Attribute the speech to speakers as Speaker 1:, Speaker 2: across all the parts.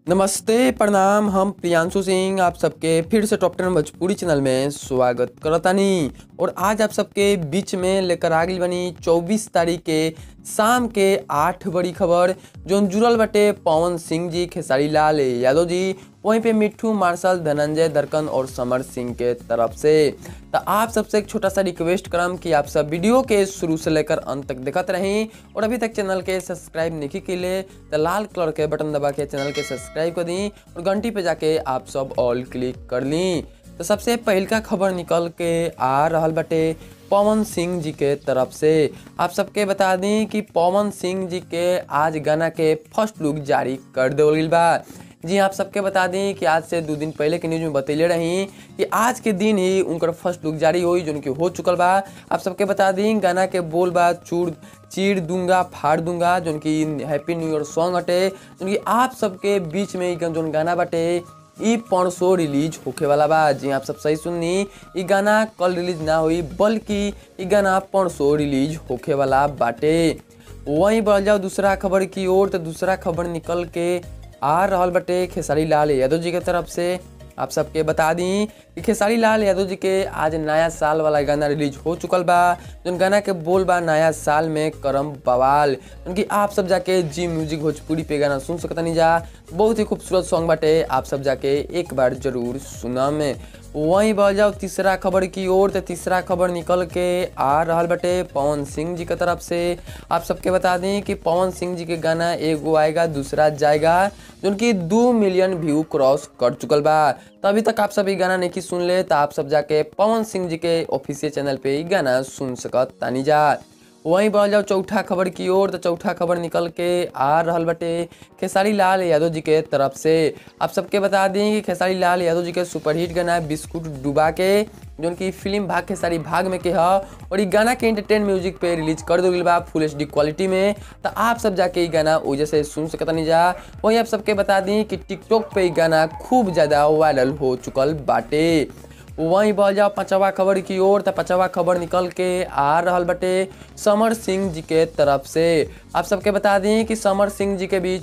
Speaker 1: नमस्ते प्रणाम हम प्रियांशु सिंह आप सबके फिर से टॉप टेन भोजपुरी चैनल में स्वागत करतानी और आज आप सबके बीच में लेकर आ गई बनी 24 तारीख के शाम के आठ बड़ी खबर जो जुड़ल बटे पवन सिंह जी खेसारी लाल यादव जी वहीं पे मिट्ठू मार्शल धनंजय दरकन और समर सिंह के तरफ से तो आप सबसे एक छोटा सा रिक्वेस्ट करम कि आप सब वीडियो के शुरू से लेकर अंत तक देखते रहें और अभी तक चैनल के सब्सक्राइब नहीं के लिए तो लाल कलर के बटन दबा के चैनल के सब्सक्राइब कर दी और घंटी पे जाके आप सब ऑल क्लिक कर ली तो सबसे पहल का खबर निकल के आ रहा बटे पवन सिंह जी के तरफ से आप सबके बता दी कि पवन सिंह जी के आज गाना के फर्स्ट लुक जारी कर देवल बा जी आप सबके बता दें कि आज से दो दिन पहले के न्यूज में बतैले रही कि आज के दिन ही उनकर फर्स्ट लुक जारी हुई जो उनकी हो चुकल बा आप सबके बता दें गाना के बोल बा चूड़ चीर दूंगा फाड़ दूंगा जो उनकी हैप्पी न्यू ईयर सॉन्ग हटे जो आप सबके बीच में जो गाना बाटे ई परसों रिलीज होखे वाला बा जी आप सब सही सुननी ई गाना कल रिलीज ना हुई बल्कि ई गाना परसों रिलीज होखे वाला बाटे वहीं बढ़ जाओ दूसरा खबर की ओर तो दूसरा खबर निकल के आ रहल बटे खेसारी लाल यादव जी के तरफ से आप सबके बता दी कि खेसारी लाल यादव जी के आज नया साल वाला गाना रिलीज हो चुकल बा जो गाना के बोल बा नया साल में करम बवाल उनकी आप सब जाके जी म्यूजिक भोजपुरी पे गाना सुन सकता नहीं जा बहुत ही खूबसूरत सॉन्ग बाटे आप सब जाके एक बार जरूर सुना में वहीं बढ़ जाओ तीसरा खबर की ओर तो तीसरा खबर निकल के आ रहा बटे पवन सिंह जी की तरफ से आप सबके बता दें कि पवन सिंह जी के गाना एगो आएगा दूसरा जाएगा जो उनकी दो मिलियन व्यू क्रॉस कर चुकल बा तो अभी तक आप सब ये गाना नहीं सुन ले तो आप सब जाके पवन सिंह जी के ऑफिशियल चैनल पे ये गाना सुन सकत तानी जा वहीं बढ़ जाओ चौथा खबर की ओर तो चौथा खबर निकल के आ रहा बटे खेसारी लाल यादव जी के तरफ से आप सबके बता दें कि खेसारी लाल यादव जी के सुपरहिट गाना बिस्कुट डुबा के जो उनकी फिल्म भाग खेसारी भाग में के है और ये गाना के एंटरटेन म्यूजिक पे रिलीज कर दो बा फुल एच क्वालिटी में तो आप सब जाके ये गाना वजह से सुन सकता नहीं जा वहीं आप सबके बता दी कि टिकटॉक पे ये गाना खूब ज़्यादा वायरल हो चुकल बाटे वहीं बढ़ जाओ पांचवा खबर की ओर तो पांचवा खबर निकल के आ रहा बटे समर सिंह जी के तरफ से आप सबके बता दें कि समर सिंह जी के भी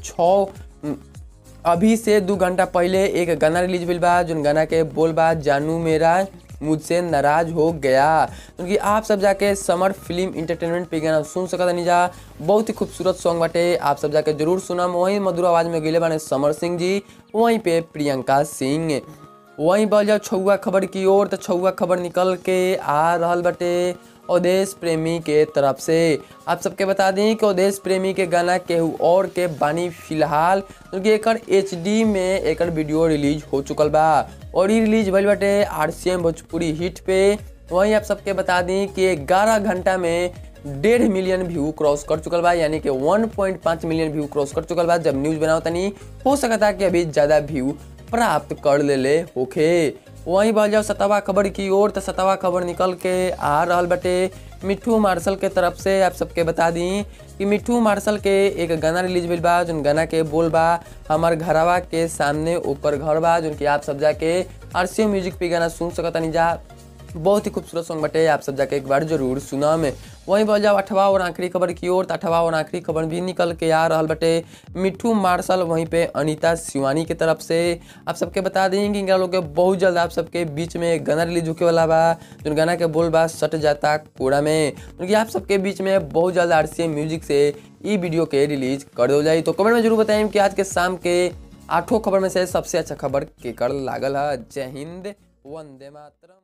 Speaker 1: छः अभी से दो घंटा पहले एक गाना रिलीज हुई बा जो गाना के बोल बा जानू मेरा मुझसे नाराज हो गया क्योंकि आप सब जाके समर फिल्म इंटरटेनमेंट पे गाना सुन सकता नहीं जा बहुत ही खूबसूरत सॉन्ग बाटे आप सब जाके जरूर सुना वहीं मधुर आवाज में गए बाने समर सिंह जी वहीं पे प्रियंका सिंह वहीं बढ़ जाओ छुआ खबर की ओर तो छुआ खबर निकल के आ रहा बटे अवधेश प्रेमी के तरफ से आप सबके बता दें कि अवधेश प्रेमी के गाना केहू और के बानी फिलहाल क्योंकि एक एच में एक वीडियो रिलीज हो चुकल बा और ये रिलीज भइल बाटे R C M Bhojpuri hit पे वहीं आप सबके बता दी कि ग्यारह घंटा में डेढ़ मिलियन व्यू क्रॉस कर चुकल बा यानी कि 1.5 मिलियन व्यू क्रॉस कर चुकल बा जब न्यूज बनाओ तनी हो सकता कि अभी ज़्यादा व्यू प्राप्त कर ले ले होखे वहीं बढ़ जाओ सतवा खबर की ओर तो सतवा खबर निकल के आ रहा बटे मिट्ठू मार्शल के तरफ से आप सबके बता दी कि मिट्ठू मार्शल के एक गाना रिलीज भइल बा जो गाना के बोल बा हमार घरवा के सामने ऊपर घर बा जो कि आप सब जाके आर म्यूजिक पे गाना सुन सकता नहीं जा बहुत ही खूबसूरत सॉन्ग बटे आप सब जाके एक बार जरूर सुना में वहीं बढ़ जाओ अठवा और आखिरी खबर की ओर तो अठवा और आखिरी खबर भी निकल के आ रहा बटे मिट्ठू मार्शल वहीं पे अनीता शिवानी की तरफ से आप सबके बता दें कि इनका लोग के बहुत जल्द आप सबके बीच में एक गाना रिलीज होके वाला बा जो गाना के बोल बा सट जाता कूड़ा में क्योंकि आप सबके बीच में बहुत जल्द आर म्यूजिक से ई वीडियो के रिलीज कर दो जाए तो कमेंट में जरूर बताएं कि आज के शाम के आठों खबर में से सबसे अच्छा खबर केकर लागल है जय हिंद वंदे मातरम